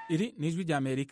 iri ni ijwi ry'amerika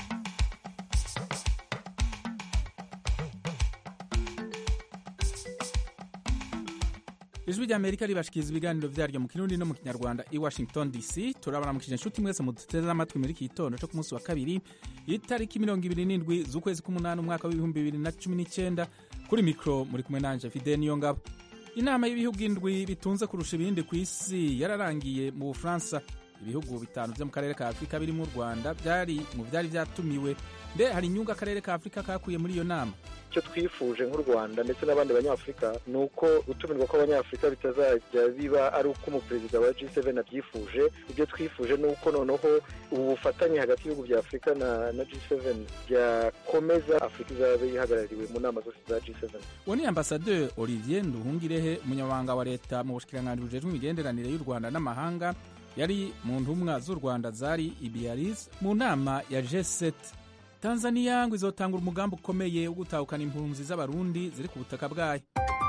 ijwi ry'amerika ribashikiriza ibiganiro vyaryo mu kirundi no mu kinyarwanda i washington dc turabaramukije inshuti mwese muduteze amatwi muri iki gitondo co ku munsi wa kabiri itariki mirongo ibiri n'indwi z'ukwezi k'umunani umwaka w'ibihumbi bibiri na cumi n'icenda kuri mikro muri kumwe nanje fide niyo ngabo inama y'ibihugu indwi bitunze kurusha ibindi ku isi yararangiye mu bufaransa ibihugu bitanu vyo mu karere ka afurika birimo u rwanda vyari mu vyari vyatumiwe mbe hari inyungu akarere ka afurika kakuye muri iyo nama icyo twifuje nk'u rwanda ndetse n'abandi banyafurika ni uko gutumirwa kw'abanyafurika bitazajya biba ari uko umuperezida wa G7 abyifuje ibyo twifuje ni uko noneho ubu bufatanye hagati y'ibihugu bya afurika na, na G7 byakomeza afurika izaba ihagarariwe mu nama zose za G7 uwo ni ambasaderi olivier nduhungirehe umunyamabanga wa leta mu bushikiranganji bujejwe imigenderanire y'u rwanda n'amahanga yari mu ntumwa z'u rwanda zari i biarritz mu nama ya G7 tanzaniya ngo izotanga umugambi ukomeye wo gutahukana impunzi z'abarundi ziri ku butaka bwayo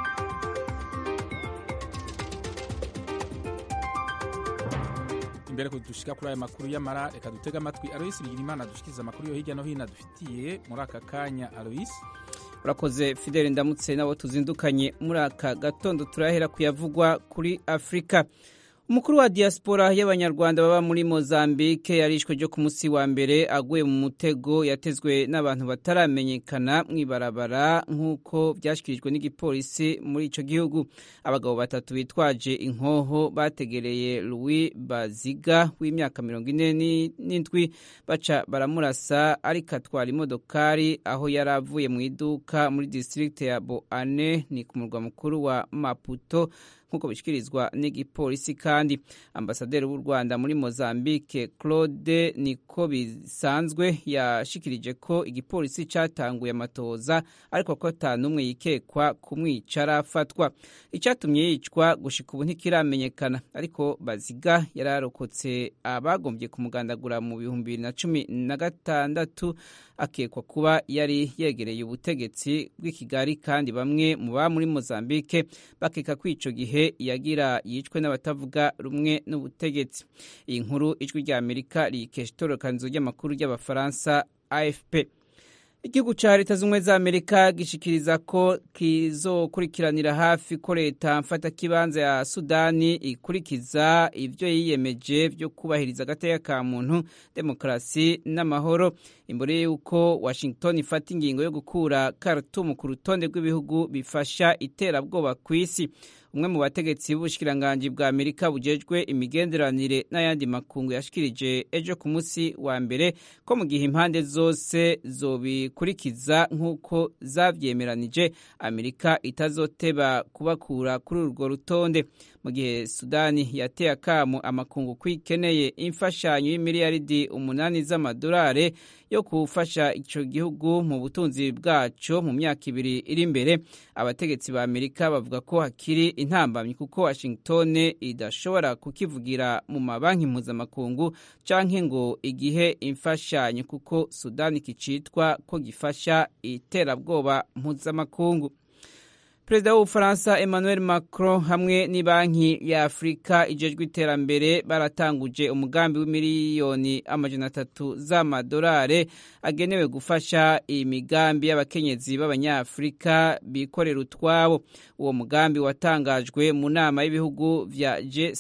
imbere ko dushika kuri aya makuru y'amara reka dutege amatwi aloyisi bigirimana dushikiriza amakuru yo hirya no hino adufitiye muri aka kanya aloyisi urakoze fidele ndamutse nabo tuzindukanye muri aka gatondo turahera kuyavugwa kuri afurika umukuru wa diaspora y'abanyarwanda baba muri mozambique yarishwe ryo ku munsi wa mbere aguye mu mutego yatezwe n'abantu bataramenyekana mu ibarabara nk'uko byashyikirijwe n'igipolisi muri icyo gihugu abagabo batatu bitwaje inkoho bategereye louis baziga w'imyaka mirongo ine n'indwi baca baramurasa ariko atwara imodokari aho yari avuye mu iduka muri disitirigiti ya boane ni ku murwa mukuru wa maputo nk'uko bishyikirizwa n'igipolisi kandi ambasaderi w'u rwanda muri mozambique claude niko bisanzwe yashikirije ko igipolisi cyatanguye amatoza ariko ko ata n'umwe yikekwa kumwica arafatwa icyatumye yicwa gushika ubu ntikiramenyekana ariko baziga yararokotse abagombye kumugandagura mu bihumbi bibiri na cumi na gatandatu akekwa kuba yari yegereye ubutegetsi bw'i kigali kandi bamwe mu ba muri mozambique bakeka ko ico gihe yagira yicwe n'abatavuga rumwe n'ubutegetsi iyi nkuru ijwi rya amerika riyikesha itororokanizo ry'amakuru ry'abafaransa afp igihugu cya leta z'ubumwe za amerika gishikiriza ko kizokurikiranira hafi ko leta mfatakibanza ya sudani ikurikiza ibyo yiyemeje byo kubahiriza agateka ka muntu demokarasi n'amahoro imbere y'uko washington ifata ingingo yo gukura khartoum ku rutonde rw'ibihugu bifasha iterabwoba ku isi umwe mu bategetsi b'ubushikiranganji bwa amerika bujejwe imigenderanire n'ayandi makungu yashikirije ejo ku munsi wa mbere ko mu gihe impande zose zobikurikiza nk'uko zavyemeranije amerika itazoteba kubakura kuri urwo rutonde mu gihe sudani yateye akamu amakungu ko ikeneye imfashanyo y'imiliyaridi umunani z'amadolari yo gufasha ico gihugu mu butunzi bwaco mu myaka ibiri iri imbere abategetsi ba amerika bavuga ko hakiri intambamyi kuko washington idashobora kukivugira mu mabanki mpuzamakungu canke ngo igihe imfashanyo kuko sudani kicitwa ko gifasha iterabwoba mpuzamakungu perezida w'ubufaransa emmanuel macron hamwe n'ibanki ya afurika ijejwe iterambere baratanguje umugambi w'imiliyoni amajana atatu z'amadolari agenewe gufasha imigambi y'abakenyezi b'abanyafurika bikorera utwabo uwo mugambi watangajwe mu nama y'ibihugu vya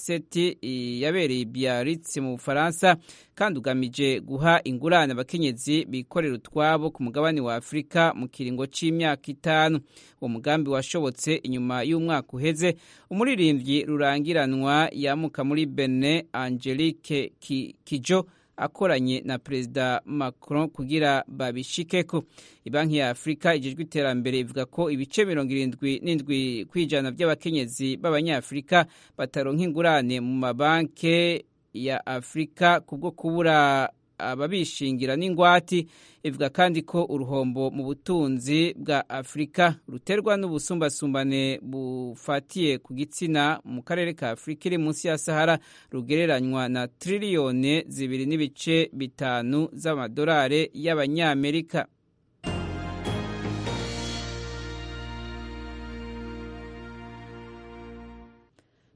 g7 yabereye biarritz mu bufaransa kandi ugamije guha ingurane abakenyezi bikorera utwabo ku mugabane wa afurika mu kiringo c'imyaka itanu uwo mugambi washobotse inyuma y'umwaka uheze umuririmbyi rurangiranwa yamuka muri bene angelique kijo akoranye na perezida macron kugira babishikeko ibanki ya afurika ijejwe iterambere ivuga ko ibice mirongo irindwi n'indwi kw'ijana by'abakenyezi b'abanyafurika bataronka ingurane mu mabanke ya afurika kubwo kubura ababishingira n'ingwati ivuga kandi ko uruhombo mu butunzi bwa afurika ruterwa n'ubusumbasumbane bufatiye ku gitsina mu karere ka afurika iri munsi ya sahara rugereranywa na tiriliyoni zibiri n'ibice bitanu z'amadolari y'abanyamerika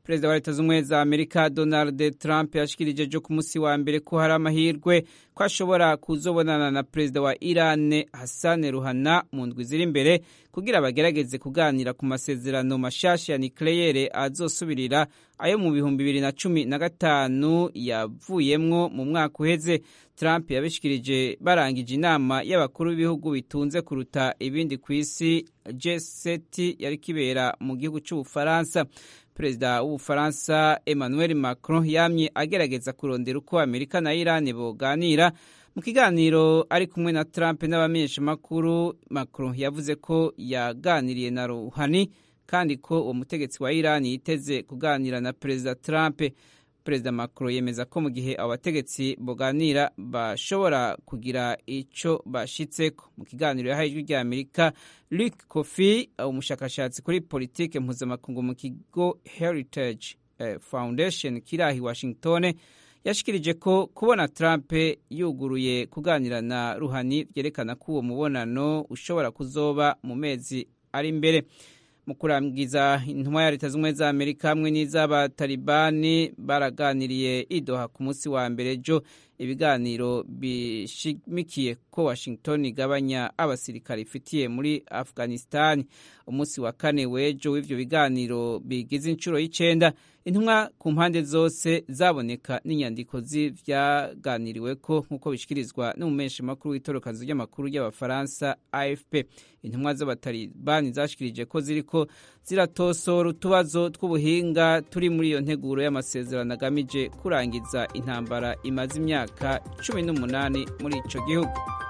perezida wa leta z'ubumwe za amerika donald trump yashikirije ejo ku munsi wa mbere ko hari amahirwe ko ashobora kuzobonana na perezida wa iran hassan ruhana mu ndwi ziri imbere kugira bagerageze kuganira ku masezerano mashasha ya nikleyere azosubirira ayo mu bihumbi bibiri na cumi na gatanu yavuyemwo mu mwaka uheze trump yabishikirije barangije inama y'abakuru b'ibihugu bitunze kuruta ibindi ku isi g7 yari kibera mu gihugu cy'ubufaransa perezida w'ubufaransa emmanuel macron yamye agerageza kurondera uko amerika na iran boganira mu kiganiro ari kumwe na trump n'abamenyeshamakuru macron yavuze ko yaganiriye na ruhani kandi ko uwo mutegetsi wa iran yiteze kuganira na perezida trump perezida macron yemeza ko mu gihe abo bategetsi boganira bashobora kugira icyo bashitseko mu kiganiro yahaye ijwi rya amerika luc kofi umushakashatsi kuri politike mpuzamakungu mu kigo heritage foundation kiri aho i washington yashikirije ko kubona trump yuguruye kuganira na ruhani byerekana ko uwo mubonano ushobora kuzoba mu mezi ari imbere mu kurangiza intumwa ya leta z'ubumwe za amerika hamwe n'iz'abatalibani baraganiriye idoha ku munsi wa mbere ejo ibiganiro bishimikiye ko washington igabanya abasirikare ifitiye muri afghanistan umunsi wa kane w'ejo w'ivyo biganiro bigize inshuro y'icenda intumwa ku mpande zose zaboneka n'inyandiko z'ivyaganiriweko nk'uko bishikirizwa n'umumeshamakuru w'itorokanzo ry'amakuru y'abafaransa afp intumwa z'abatalibani zashikirije ko ziriko ziratosora utubazo tw'ubuhinga turi muri iyo nteguro y'amasezerano agamije kurangiza intambara imaze imyaka cumi n'umunani muri ico gihugu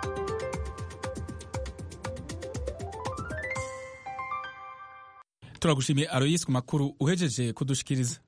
turagushimiye aroyisi ku makuru uhejeje kudushikiriza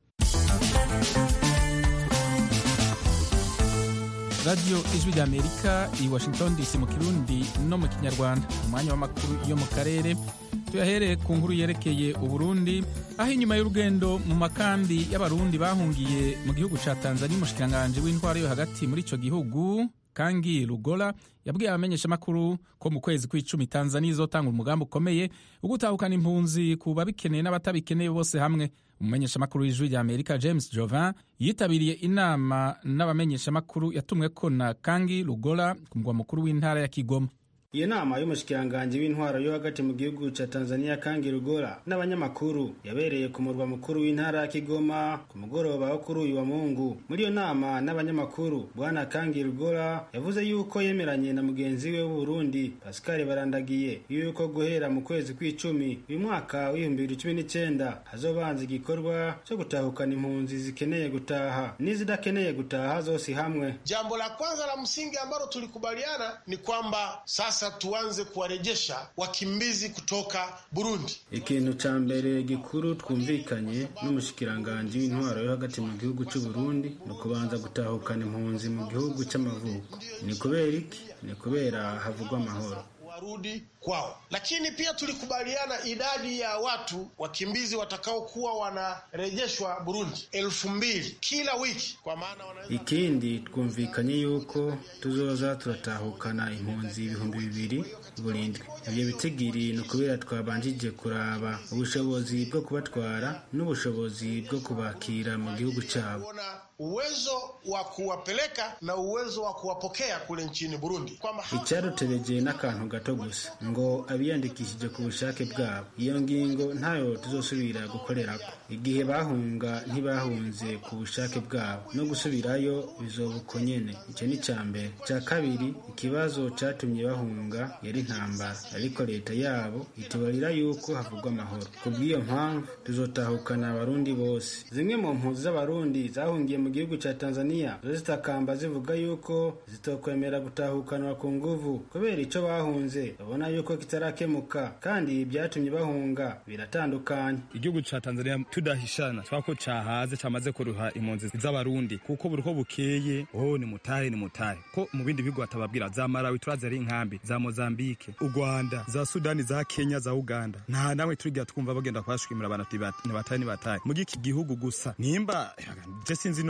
radiyo ijwi rya amerika i washington dc mu kirundi no mu kinyarwanda umwanya w'amakuru yo mu karere tuyahereye ku nkuru yerekeye uburundi aho inyuma y'urugendo mu makambi y'abarundi bahungiye mu gihugu ca tanzania umushikiranganji w'intwaro yo hagati muri ico gihugu kangi rugola yabwiye abamenyeshamakuru ko mu kwezi kw'icumi tanzania izotanga umugambi ukomeye wo gutahukana impunzi ku babikeneye n'abatabikeneye bose hamwe umumenyeshamakuru w'ijwi rya amerika james jovin yitabiriye inama n'abamenyeshamakuru yatumweko na kangi rugola ku mugwa mukuru w'intara ya kigoma iyo nama y'umushikiranganji w'intwaro yo hagati mu gihugu ca tanzania kangi rugora n'abanyamakuru yabereye ku murwa mukuru w'intara ya kigoma ku mugoroba wo kuri uyu wa mungu muri iyo nama n'abanyamakuru bwana kangi rugora yavuze yuko yemeranye na mugenzi we w'uburundi pascal barandagiye yuko guhera mu kwezi kw'icumi uyu mwaka w'ibihumbi bibiri cumi n'icenda hazobanza igikorwa co gutahukana impunzi zikeneye gutaha n'izidakeneye gutaha zose hamwe jambo la kwanza la msingi ambalo tulikubaliana ni kwamba sasa sasa tuanze kuwarejesha wakimbizi kutoka Burundi. Ikintu ca mbere gikuru twumvikanye n'umushikiranganji w'intwaro yo hagati mu gihugu c'u Burundi ni ukubanza gutahukana impunzi mu gihugu c'amavuko. Ni kubera iki? Ni kubera havugwa amahoro warudi kwao, lakini pia tulikubaliana idadi ya watu wakimbizi watakaokuwa wanarejeshwa Burundi elfu mbili kila wiki, kwa maana wanaweza... Ikindi twumvikanye yuko tuzoza turatahukana impunzi ibihumbi bibiri buri ndwi. Ivyo bitigiri ni ukubera twabanjije kuraba ubushobozi bwo kubatwara n'ubushobozi bwo kubakira mu gihugu cabo uwezo wa kuwapeleka na uwezo wa kuwapokea kule nchini Burundi, kwamba icyarutebeje n'akantu gato gusa ngo abiyandikishije ku bushake bwabo. Iyo ngingo ntayo tuzosubira gukorerako. Igihe bahunga ntibahunze ku bushake bwabo, no gusubirayo bizoba uko nyene. Ico ni ca mbere. Ca kabiri, ikibazo catumye bahunga yari intambara, ariko leta yabo itubarira yuko havugwa amahoro. Kubw'iyo mpamvu tuzotahukana abarundi bose. Zimwe mu mpunzi z'abarundi zahungiye mu gihugu ca Tanzania zo zitakamba zivuga yuko zitokwemera gutahukanwa ku nguvu kubera ico bahunze babona yuko kitarakemuka kandi byatumye bahunga biratandukanye. Igihugu ca Tanzania tudahishana twako cahaze camaze kuruha impunzi z'abarundi kuko buriko bukeye oh ni mutahe ni mutahe ko mu bindi bihugu batababwira za Malawi turazi ari inkambi za Mozambique u Rwanda za Sudani za Kenya za Uganda nta namwe turigira twumva bagenda kwashwimira abantu ati ni batahe ni batahe mu giki gihugu gusa nimba je sinzi none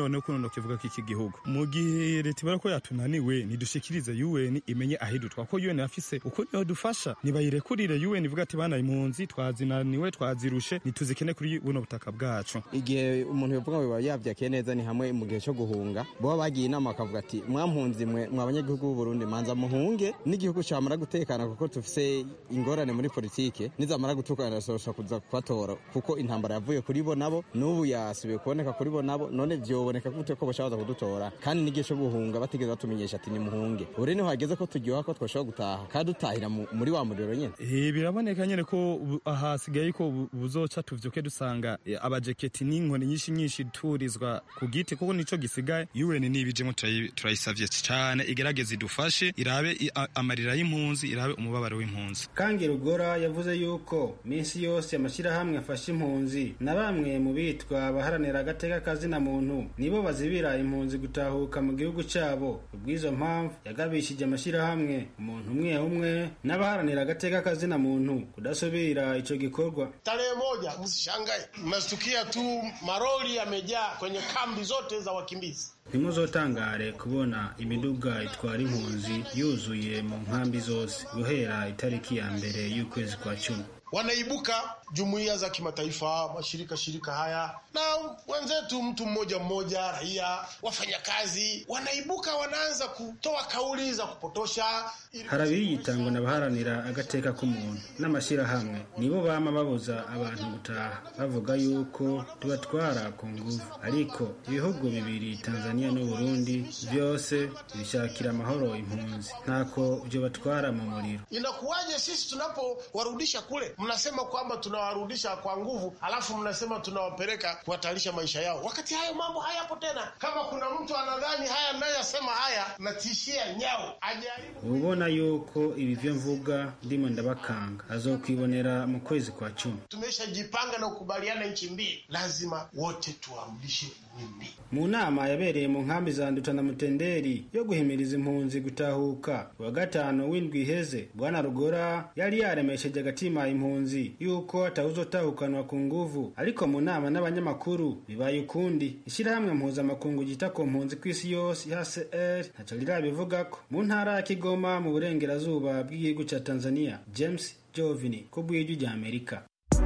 no kuno kivuga ko iki gihugu mu gihe leta ibara ko yatunaniwe nidushikirize UN imenye ahidutwa ko UN afise uko niho dufasha nibayirekurire UN ivuga ati bana impunzi twazinaniwe twazirushe nituzikene kuri buno butaka bwacu igihe umuntu yovuga ngo yavyakiye neza ni hamwe mu gihe cyo guhunga boba bagiye inama bakavuga ati mwampunzi mwe mwa banyagihugu b'u Burundi manza muhunge n'igihugu camara gutekana kuko tufise ingorane muri politike nizamara gutukana sosha kuza kubatora kuko intambara yavuye kuri bo nabo n'ubu yasubiye kuboneka kuri bo nabo none vyoboneka gute ko bashobora kudutora kandi n'igihe cyo guhunga batigeze batumenyesha ati ni muhunge ure niho hageze ko turyoha ko twashobora gutaha kandi dutahira muri wa muriro nyene eh biraboneka nyene ko ahasigaye ko buzoca tuvyuke dusanga abajeketi n'inkoni nyinshi nyinshi turizwa ku giti kuko nico gisigaye UN nibijemo turayisavye cyane igerageze idufashe irabe amarira y'impunzi irabe umubabaro w'impunzi kangi rugora yavuze yuko minsi yose amashyirahamwe afasha impunzi na bamwe mu bitwa abaharanira agateka kazina muntu nibo bazibira impunzi gutahuka mu gihugu cyabo ubw'izo mpamvu yagabishije amashyirahamwe umuntu umwe umwe n'abaharanira agateka kazina muntu kudasubira ico gikorwa tarehe moja msishangae mnashtukia tu maroli yamejaa kwenye kambi zote za wakimbizi ntimuzotangare kubona imiduga itwara impunzi yuzuye mu nkambi zose guhera itariki ya mbere y'ukwezi kwa cumi wanaibuka jumuiya za kimataifa, mashirika shirika haya na wenzetu, mtu mmoja mmoja, raia, wafanyakazi, wanaibuka wanaanza kutoa kauli za kupotosha. harabiyitangwa n'abaharanira agateka k'umuntu n'amashyirahamwe nibo bama babuza abantu gutaha bavuga yuko tubatwara ku nguvu ariko ibihugu bibiri tanzania n'u burundi byose bishakira amahoro impunzi ntako byo batwara mu muriro Inakuwaje sisi tunapowarudisha kule, mnasema kwamba tunawarudisha kwa nguvu, alafu mnasema tunawapeleka kuhatarisha maisha yao, wakati hayo mambo hayapo tena. Kama kuna mtu anadhani haya ninayoyasema haya natishia nyao, ajaribu ubona yuko ibi byo mvuga ndimo ndabakanga azokwibonera mu kwezi kwa cumi tumeshajipanga na kukubaliana nchi mbili, lazima wote tuwarudishe Burundi. mu nama yabereye mu nkambi za nduta na mutenderi yo guhimiriza impunzi gutahuka wa gatanu w'indwi iheze bwana rugora yari yaremesheje agatima impunzi yuko atawuzotahukanwa ku nguvu ariko mu nama n'abanyamakuru bibaye ukundi ishyirahamwe mpuzamakungu ryita ku mpunzi ku isi yose hcr ntaco rirabivugako mu ntara ya kigoma mu burengerazuba bw'igihugu ca tanzania james jovini ku bw'ijwi rya amerika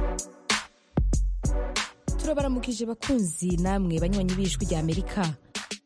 turabaramukije bakunzi namwe banywanyi b'ijwi rya amerika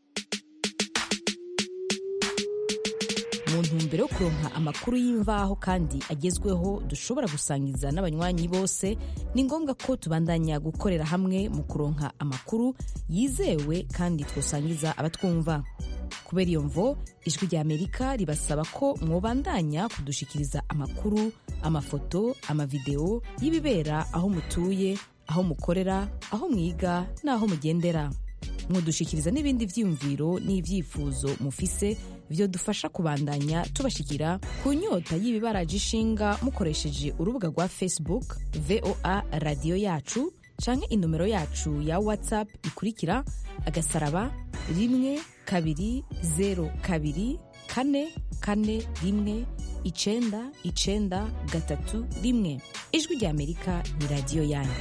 mu ntumbero yo kuronka amakuru y'imvaho kandi agezweho dushobora gusangiza n'abanywanyi bose ni ngombwa ko tubandanya gukorera hamwe mu kuronka amakuru yizewe kandi twosangiza abatwumva kubera iyo mvo ijwi rya amerika ribasaba ko mwobandanya kudushikiriza amakuru amafoto amavideo y'ibibera aho mutuye aho mukorera aho mwiga n'aho mugendera mwodushikiriza n'ibindi vyiyumviro n'ivyifuzo mufise vyo dufasha kubandanya tubashikira ku nyota y'ibibaraje ishinga mukoresheje urubuga rwa facebook voa radiyo yacu canke inomero yacu ya whatsapp ikurikira agasaraba rimwe kabiri zero kabiri kane kane rimwe icenda icenda gatatu rimwe ijwi rya amerika ni radiyo yanyu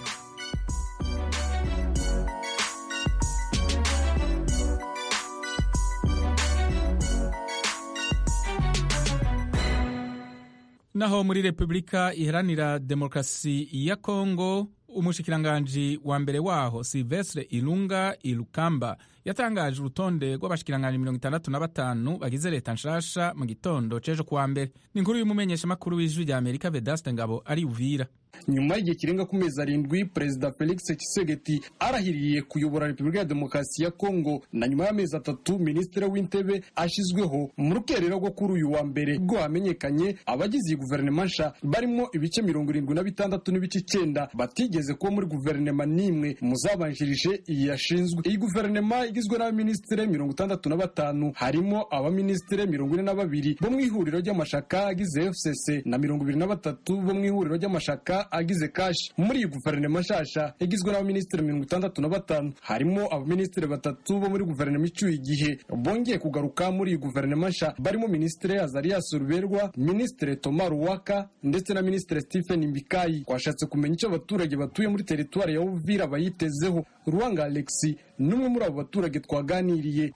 naho muri repubulika iharanira demokarasi ya kongo umushikiranganji wa mbere waho silvestre ilunga ilukamba yatangaje urutonde rw'abashikiranganji mirongo itandatu na batanu bagize leta nshasha mu gitondo c'ejo kuwa mbere ni inkuru y'umumenyeshamakuru w'ijwi rya amerika vedaste ngabo ari uvira nyuma y'igihe kirenga ku mezi arindwi perezida felix tshisekedi arahiriye kuyobora repubulika ya demokarasi ya kongo na nyuma y'amezi atatu minisitiri w'intebe ashyizweho mu rukerera rwo kuri uyu wa mbere ubwo hamenyekanye abagize iyi guverinoma nsha barimo ibice mirongo irindwi na bitandatu n'ibice icyenda batigeze kuba muri guverinoma n'imwe mu zabanjirije iyi yashinzwe iyi guverinoma igizwe n'abaminisitiri mirongo itandatu na batanu harimo abaminisitiri mirongo ine na babiri bo mu ihuriro ry'amashaka agize fcc na mirongo ibiri na batatu bo mu ihuriro ry'amashaka agize kashi muri iyi guverinoma nshasha igizwe n'abaminisitiri mirongo itandatu na batanu harimo abaminisitiri batatu bo muri guverinoma icyuye igihe bongeye kugaruka muri iyi guverinoma nsha barimo minisitiri azarias ruberwa minisitiri toma ruwaka ndetse na minisitiri stephen mbikayi twashatse kumenya icyo abaturage batuye muri teritwari ya uvira bayitezeho ruwanga alexi n'umwe muri abo baturage baturage twaganiriye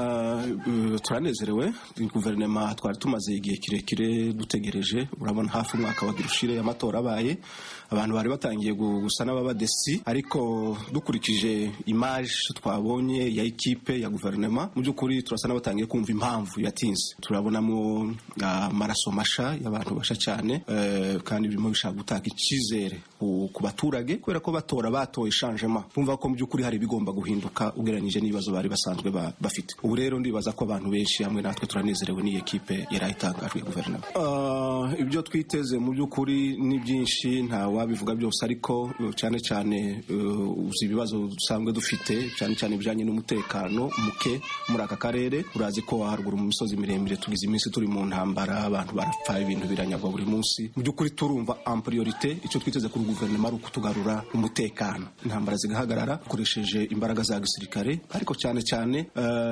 turanezerewe guverinoma twari tumaze igihe kirekire dutegereje urabona hafi umwaka wagira ushire amatora abaye abantu bari batangiye gusa n'ababadesi ariko dukurikije imaje twabonye ya ekipe ya guverinoma mu by'ukuri turasa n'abatangiye kumva impamvu yatinze turabonamo amaraso masha y'abantu basha cyane kandi birimo bishaka gutanga icyizere ku baturage kubera ko batora batoye shanjema bumva ko mu by'ukuri hari ibigomba guhinduka ugereranyije n'ibibazo bari basanzwe bafite ubu rero ndibaza ko abantu benshi hamwe natwe turanezerewe n'iyi ekipe yari itangajwe ya guverinoma ibyo twiteze mu by'ukuri ni byinshi nta wabivuga byose ariko cyane cyane uzi ibibazo dusanzwe dufite cyane cyane ibijyanye n'umutekano muke muri aka karere urazi ko haruguru mu misozi miremire tugize iminsi turi mu ntambara abantu barapfa ibintu biranyagwa buri munsi mu by'ukuri turumva ampuriyorite icyo twiteze kuri guverinoma ari ukutugarura umutekano intambara zigahagarara dukoresheje imbaraga za gisirikare ariko cyane cyane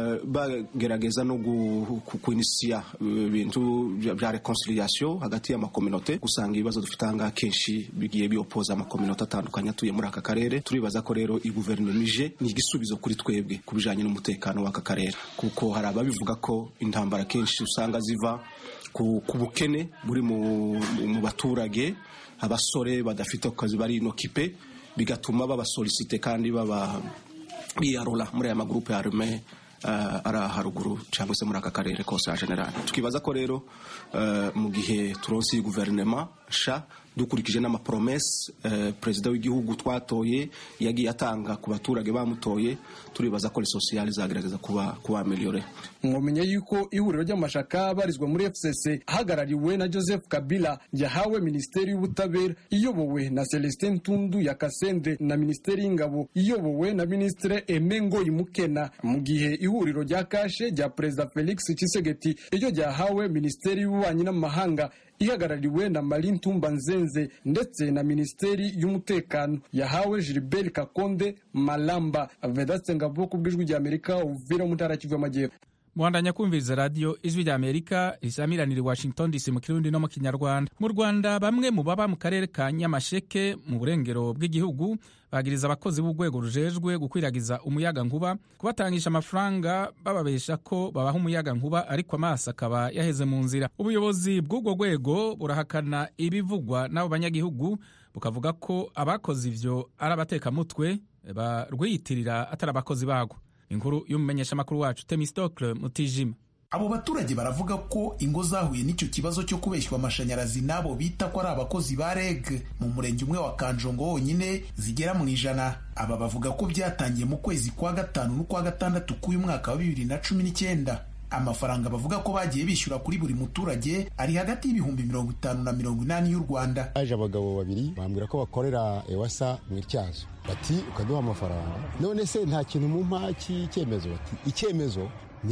bagerageza no kwinisiya ibintu bya reconciliation hagati y'amakominote gusanga ibibazo dufite ahangaha kenshi bigiye biopoza amakominote atandukanye atuye muri aka karere turibaza ko rero iyi guverinoma ije ni igisubizo kuri twebwe ku bijyanye n'umutekano w'aka karere kuko hari ababivuga ko intambara kenshi usanga ziva ku bukene buri mu baturage abasore badafite akazi bari inokipe bigatuma babasolisite kandi baba biyarura muri aya magurupe arume ari haruguru cyangwa se muri aka karere kose ya generali tukibaza ko rero mu gihe turonsi guverinoma sha dukurikije n'amapromese perezida w'igihugu twatoye yagiye atanga ku baturage bamutoye turibaza ko sosiyali zagerageza kuba kuba ameliyore mwamenye yuko ihuriro ry'amashaka abarizwa muri fcc ahagarariwe na joseph kabila yahawe minisiteri y'ubutabera iyobowe na celestin tundu ya kasende na minisiteri y'ingabo iyobowe na minisitiri emengo imukena mu gihe ihuriro rya kashe rya perezida felix kisegeti iryo ryahawe minisiteri y'ububanyi n'amahanga ihagarariwe na Marie Ntumba Nzenze ndetse na Minisiteri y'Umutekano yahawe Gilbert Kakonde Malamba Vedaste Ngabo ku bw'ijwi rya Amerika Uvira mu ntara Kivu y'Amajyepfo muhandanya kumviriza radiyo ijwi rya amerika risamiranira i washington dc mu kirundi no mu kinyarwanda mu rwanda bamwe mu baba mu karere ka nyamasheke mu burengero bw'igihugu bagiriza abakozi b'urwego rujejwe gukwiragiza umuyaga nkuba kubatangisha amafaranga bababesha ko babaha umuyaga nkuba ariko amaso akaba yaheze mu nzira ubuyobozi bw'ubwo rwego burahakana ibivugwa n'abo banyagihugu bukavuga ko abakoze ivyo ari abatekamutwe barwiyitirira atari abakozi bagwo inkuru y'umumenyeshamakuru wacu temistokle mutijima abo baturage baravuga ko ingo zahuye n'icyo kibazo cyo kubeshywa amashanyarazi n'abo bita ko ari abakozi ba reg mu murenge umwe wa kanjongo wonyine zigera mu ijana aba bavuga ko byatangiye mu kwezi kwa gatanu n'ukwa gatandatu k'uyu mwaka wa bibiri na cumi n'icyenda amafaranga bavuga ko bagiye bishyura kuri buri muturage ari hagati y'ibihumbi mirongo itanu na mirongo inani y'u rwanda haje abagabo babiri bambwira ko bakorera ewasa mu ityazo bati ukaduha amafaranga none se nta kintu mu mpa cy'icyemezo bati icyemezo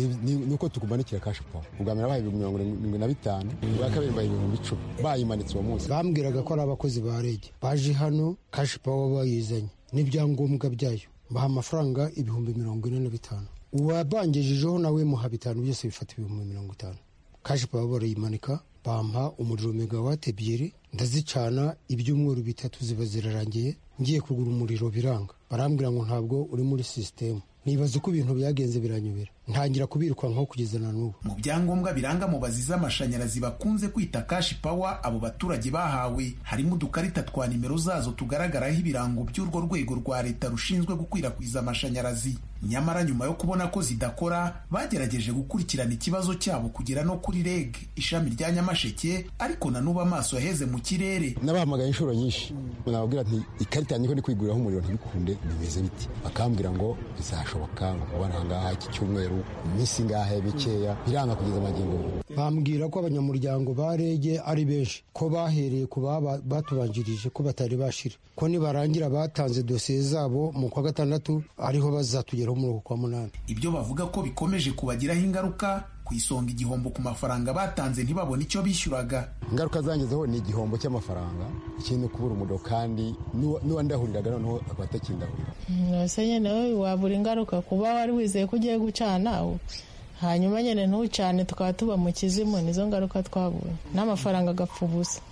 ni uko tukumanikira kashi pawa ubwa mbere bahaye ibihumbi mirongo irindwi na bitanu ubwa kabiri bahaye ibihumbi icumi bayimanitse uwo munsi bambwiraga ko ari abakozi ba rege baje hano kashi pawa bayizanye n'ibyangombwa byayo baha amafaranga ibihumbi mirongo ine na bitanu uwabangejejeho nawe muha bitanu byose bifata ibihumbi mirongo itanu kashi pawa barayimanika bampa umuriro megawate ebyiri ndazicana ibyumweru bitatu ziba zirarangiye ngiye kugura umuriro biranga barambwira ngo ntabwo uri muri sisitemu nibaza uko ibintu byagenze biranyobera ntangira kubirukankaho kugeza na n'ubu mu byangombwa biranga mubazi z'amashanyarazi bakunze kwita kashi pawa abo baturage bahawe harimo udukarita twa nimero zazo tugaragaraho ibirango by'urwo rwego rwa leta rushinzwe gukwirakwiza amashanyarazi nyamara nyuma yo kubona ko zidakora bagerageje gukurikirana ikibazo cyabo kugera no kuri reg ishami rya nyamasheke ariko na n'ubu amaso yaheze mu kirere nabahamagaye inshuro nyinshi nababwira nti ikarita yanjye ko ndi kwiguriraho umuriro ntibikunde bimeze biti bakambwira ngo bizashoboka ngo kubona ahangaha iki cyumweru iminsi ngahe mikeya biranga kugeza amagingo bambwira ko abanyamuryango ba rege ari benshi ko bahereye ku batubanjirije ko batari bashira ko nibarangira batanze dosiye zabo mu kwa gatandatu ariho bazatugeraho muri uku kwa munani ibyo bavuga ko bikomeje kubagiraho ingaruka ku isonga igihombo ku mafaranga batanze ntibabone icyo bishyuraga ingaruka zangezeho ni igihombo cy'amafaranga ikindi kubura umuriro kandi n'uwandahuriraga noneho akaba atakindahurira ese nyine wabura ingaruka kuba wari wizeye ko ugiye gucana hanyuma nyine ntucane tukaba tuba mu kizimu nizo ngaruka twabonye n'amafaranga agapfa ubusa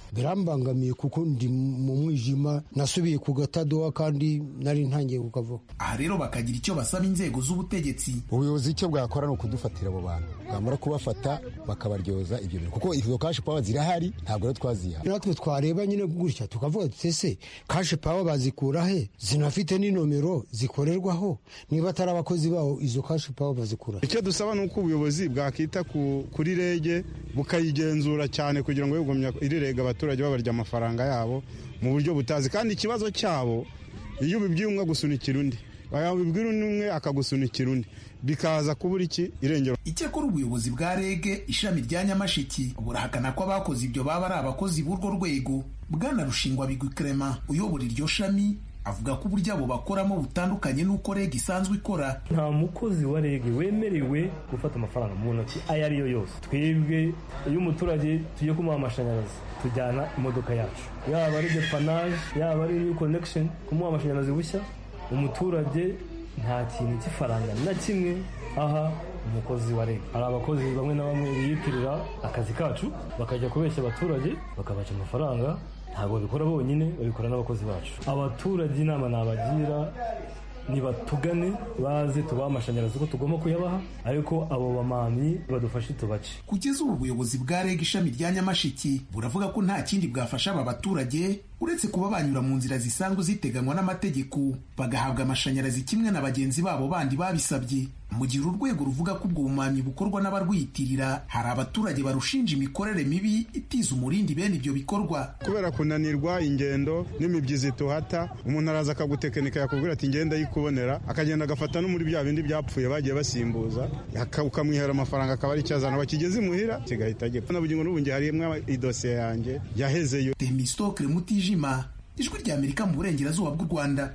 birambangamiye kuko ndi mu mwijima nasubiye ku gatadowa kandi nari ntangiye kukavaho aha rero bakagira icyo basaba inzego z'ubutegetsi ubuyobozi icyo bwakora ni ukudufatira abo bantu bwamara kubafata bakabaryoza ibyo bintu kuko izo kashi pawa zirahari ntabwo rero twaziha natwe twareba nyine gutya tukavuga tutese kashi pawa bazikura he zinafite n'inomero zikorerwaho niba atari abakozi bawo izo kashi pawa bazikura icyo dusaba ni uko ubuyobozi bwakita kuri rege bukayigenzura cyane kugira ngo yegomya iri rege abaturage babarya amafaranga yabo mu buryo butazi kandi ikibazo cyabo iyo ubibwiye umwe agusunikira undi wabibwira undi umwe akagusunikira undi bikaza kubura iki irengero icyakora ubuyobozi bwa rege ishami rya nyamashiki burahakana ko abakoze ibyo baba ari abakozi b'urwo rwego bwana rushingwa bigwi krema uyobora iryo shami avuga ko uburyo abo bakoramo butandukanye n'uko rege isanzwe ikora nta mukozi wa rege wemerewe gufata amafaranga mu ntoki ayo ari yo yose twebwe iyo umuturage tugiye kumuha amashanyarazi tujyana imodoka yacu yaba ari depanaje yaba ari new connection kumuha amashanyarazi bushya umuturage nta kintu cy'ifaranga na kimwe aha umukozi wa rege hari abakozi bamwe na bamwe biyitirira akazi kacu bakajya kubeshya abaturage bakabaca amafaranga ntabwo babikora bonyine babikora n'abakozi bacu abaturage inama nabagira nibatugane baze tubahe amashanyarazi uko tugomba kuyabaha ariko abo bamamyi badufashe tubace kugeza ubu ubuyobozi bwa reg ishami rya nyamashiki buravuga ko nta kindi bwafasha aba baturage uretse kuba banyura mu nzira zisanzwe ziteganywa n'amategeko bagahabwa amashanyarazi kimwe na bagenzi babo bandi babisabye mu gihe urwego ruvuga ko ubwo bumamyi bukorwa n'abarwiyitirira hari abaturage barushinja imikorere mibi itiza umurindi bene ibyo bikorwa kubera kunanirwa ingendo n'imibyizi tuhata umuntu araza akagutekinika yakubwira ati ngenda yikubonera akagenda agafata no muri bya bindi byapfuye bagiye basimbuza ukamwihera amafaranga akaba ari icyazana bakigeze imuhira kigahita gipfa na bugingo n'ubu harimo idosiye yanjye yahezeyo temistokre mutijima ijwi rya amerika mu burengerazuba bw'u rwanda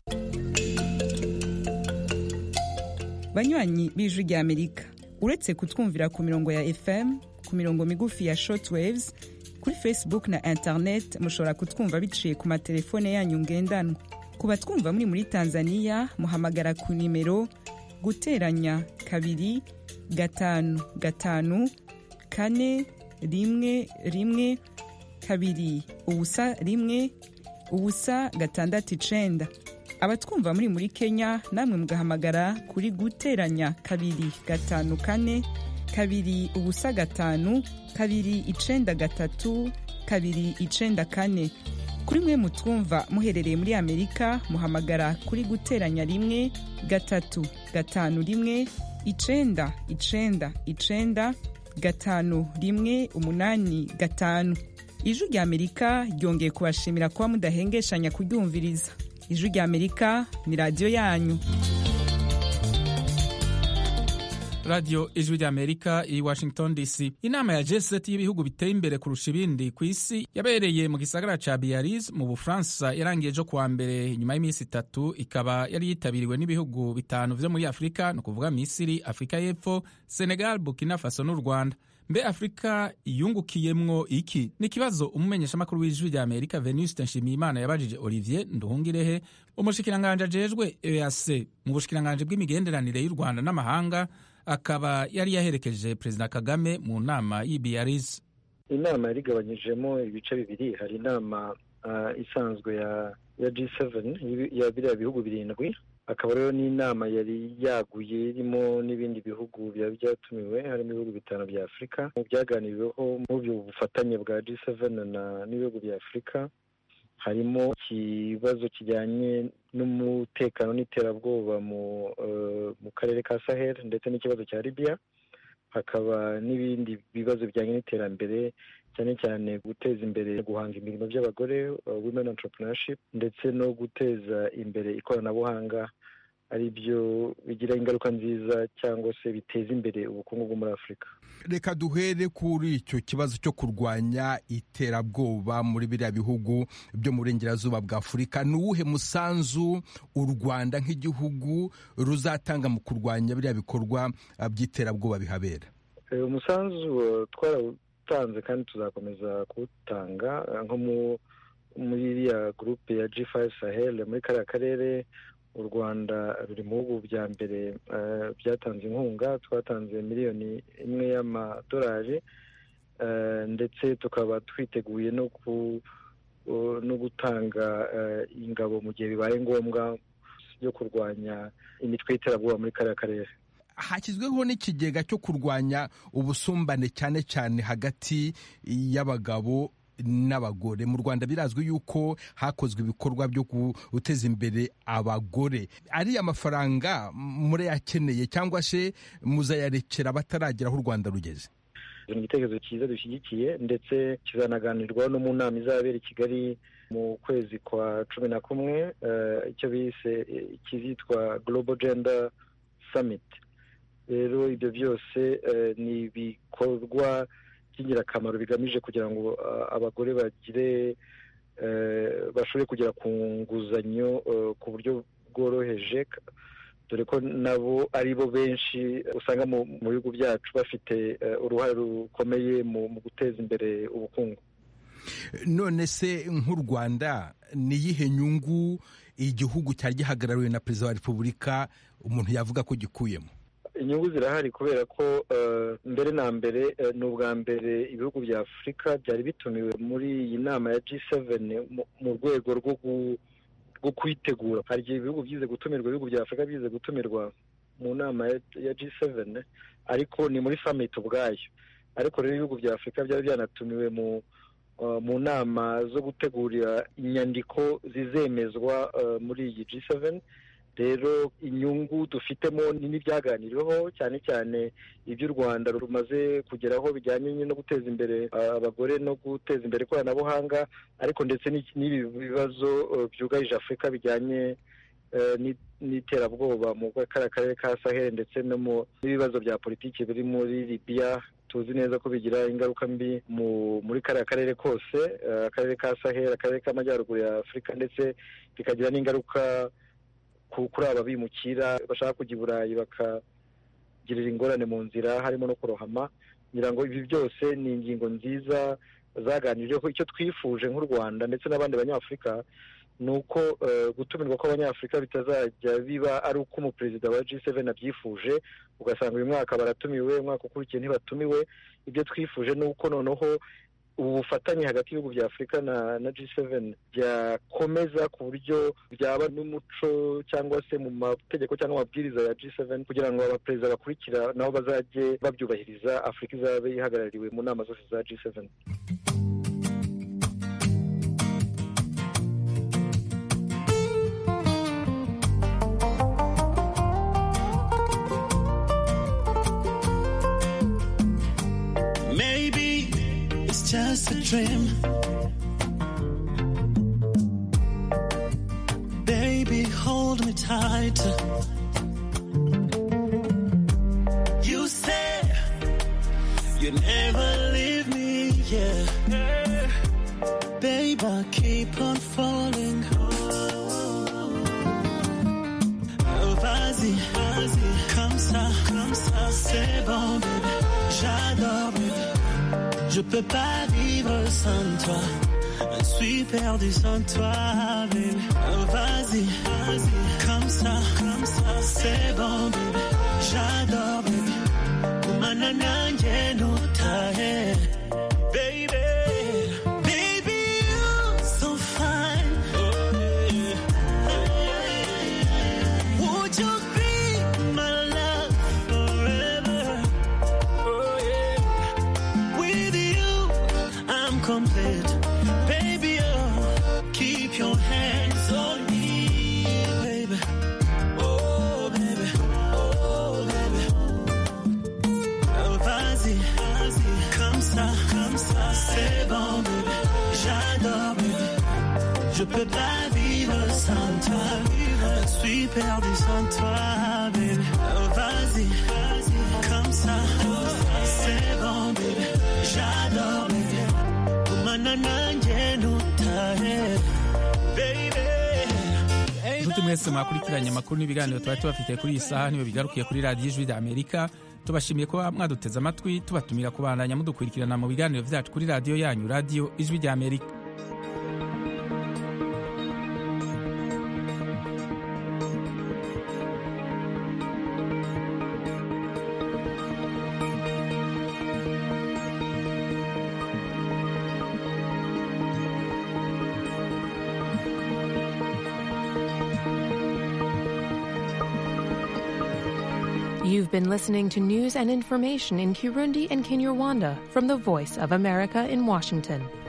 banywanyi b'ijwi rya amerika uretse kutwumvira ku mirongo ya fm ku mirongo migufi ya shortwaves kuri facebook na internet mushobora kutwumva biciye ku matelefone yanyu ngendanwa ku batwumva muri muri tanzania muhamagara ku nimero guteranya kabiri gatanu gatanu kane rimwe rimwe kabiri ubusa rimwe ubusa gatandatu icenda abatwumva muri muri kenya namwe mugahamagara kuri guteranya kabiri gatanu kane kabiri ubusa gatanu kabiri icenda gatatu kabiri icenda kane kuri mwe mutwumva muherereye muri amerika muhamagara kuri guteranya rimwe gatatu gatanu rimwe icenda icenda icenda gatanu rimwe umunani gatanu ijwi rya amerika ryongeye kubashimira kuba mudahengeshanya kuryumviriza ijwi rya amerika ni radiyo yanyu radiyo ijwi rya amerika i washington dc inama ya g7 y'ibihugu biteye imbere kurusha ibindi ku isi yabereye mu gisagara ca biariz mu bufaransa yarangiye ejo kuwa mbere nyuma y'iminsi itatu ikaba yari yitabiriwe n'ibihugu bitanu vyo muri afurika ni ukuvuga misiri afurika y'epfo senegal burkina faso n'u rwanda mbe afurika yungukiyemwo iki ni ikibazo umumenyeshamakuru w'ijwi rya amerika venuste nshimiyimana yabajije olivier nduhungirehe umushikiranganje ajejwe eac mu bushikiranganje bw'imigenderanire y'u rwanda n'amahanga akaba yari yaherekeje perezida kagame mu nama y'ibiariz inama yari igabanyijemo ibice bibiri hari inama isanzwe ya ya G7 ya biriya bihugu birindwi akaba rero n'inama yari yaguye irimo n'ibindi bihugu byaba byatumiwe harimo ibihugu bitanu bya afurika mu byaganiriweho mu bufatanye bwa G7 n'ibihugu bya afurika harimo ikibazo kijyanye n'umutekano n'iterabwoba mu karere ka sahel ndetse n'ikibazo cya libya hakaba n'ibindi bibazo bijyanye n'iterambere cyane cyane guteza imbere guhanga imirimo by'abagore women entrepreneurship ndetse no guteza imbere ikoranabuhanga ari byo bigira ingaruka nziza cyangwa se biteza imbere ubukungu bwo muri afurika reka duhere kuri icyo kibazo cyo kurwanya iterabwoba muri biriya bihugu byo mu burengerazuba bwa afurika ni uwuhe musanzu u rwanda nk'igihugu ruzatanga mu kurwanya biriya bikorwa by'iterabwoba bihabera umusanzu twarawutanze kandi tuzakomeza kuwutanga nko muri iriya gurupe ya G5 Sahel muri kariya karere u rwanda ruri mu bihugu bya mbere byatanze inkunga twatanze miliyoni imwe y'amadolari ndetse tukaba twiteguye no no gutanga ingabo mu gihe bibaye ngombwa yo kurwanya imitwe y'iterabwoba muri kariya karere hashyizweho n'ikigega cyo kurwanya ubusumbane cyane cyane hagati y'abagabo n'abagore mu rwanda birazwi yuko hakozwe ibikorwa byo guteza imbere abagore ariya mafaranga murayakeneye cyangwa se muzayarekera abataragera aho u rwanda rugeze ni igitekerezo cyiza dushyigikiye ndetse kizanaganirwaho no mu nama izabera i kigali mu kwezi kwa cumi na kumwe icyo bise kizitwa global gender summit rero ibyo byose ni ibikorwa by'ingirakamaro bigamije kugira ngo abagore bagire bashobore kugera ku nguzanyo ku buryo bworoheje dore ko nabo ari bo benshi usanga mu bihugu byacu bafite uruhare rukomeye mu guteza imbere ubukungu none se nk'u rwanda ni iyihe nyungu igihugu cyari gihagarariwe na perezida wa repubulika umuntu yavuga ko gikuyemo inyungu zirahari kubera ko mbere na mbere ni ubwa mbere ibihugu bya afurika byari bitumiwe muri iyi nama ya G7 mu rwego rwo rwo kwitegura hari igihe ibihugu byize gutumirwa ibihugu bya afurika byize gutumirwa mu nama ya G7 ariko ni muri summit ubwayo ariko rero ibihugu bya afurika byari byanatumiwe mu mu nama zo gutegura inyandiko zizemezwa muri iyi G7 rero inyungu dufitemo n'ibyaganiriweho cyane cyane ibyo u rwanda rumaze kugeraho bijyanye no guteza imbere abagore no guteza imbere ikoranabuhanga ariko ndetse n'ibi bibazo byugarije afurika bijyanye n'iterabwoba mu kariya karere ka sahel ndetse n'ibibazo bya politiki biri muri libiya tuzi neza ko bigira ingaruka mbi muri kariya karere kose akarere ka sahel akarere k'amajyaruguru ya afurika ndetse bikagira n'ingaruka kuri aba bimukira bashaka kujya i burayi bakagirira ingorane mu nzira harimo no kurohama ngira ngo ibi byose ni ingingo nziza zaganiriweho icyo twifuje nk'u rwanda ndetse n'abandi banyafurika ni uko gutumirwa kw'abanyafurika bitazajya biba ari uko umuperezida wa G7 abyifuje ugasanga uyu mwaka baratumiwe umwaka ukurikiye ntibatumiwe ibyo twifuje ni uko noneho ubu bufatanye hagati y'ibihugu bya afurika na na G7 byakomeza ku buryo byaba n'umuco cyangwa se mu mategeko cyangwa amabwiriza ya G7 kugira ngo abaperezida bakurikira nabo bazajye babyubahiriza afurika izabe ihagarariwe mu nama zose za G7 Maybe it's just a dream. Baby, hold me tight. You said you never leave me, yeah. Babe, I keep on falling. Oh, vas-y, vas-y, comme ça, comme ça, c'est bon, baby. J'adore, baby. Je peux pas vivre sans toi. Je suis perdu sans toi, baby. Oh, vas-y, vas-y, comme ça, comme ça, c'est bon, baby. J'adore, baby. Manananje no tahe, baby. Baby, you're so fine. Would you be my love forever? Oh yeah. With you, I'm complete. Baby, oh, keep your hands on me, baby. Oh, baby. Oh, baby. Oh, vas-y, vas-y. Comme ça, comme ça, c'est bon, baby. J'adore, baby. Je peux pas vivre sans toi. Je suis perdu sans toi, baby. Oh, vas-y, vas-y. Comme ça, c'est bon, baby. J'adore, baby. Kumana nanje nutahe, baby. inshuti mwese mwakurikiranye amakuru n'ibiganiro tuba tubafitiye kuri iyi saha niba bigarukiye kuri radiyo ijwi rya amerika tubashimiye kuba mwaduteze amatwi tubatumira kubandanya mudukurikirana mu biganiro byacu kuri radiyo yanyu radiyo ijwi rya amerika You've been listening to news and information in Kirundi and Kinyarwanda from the Voice of America in Washington.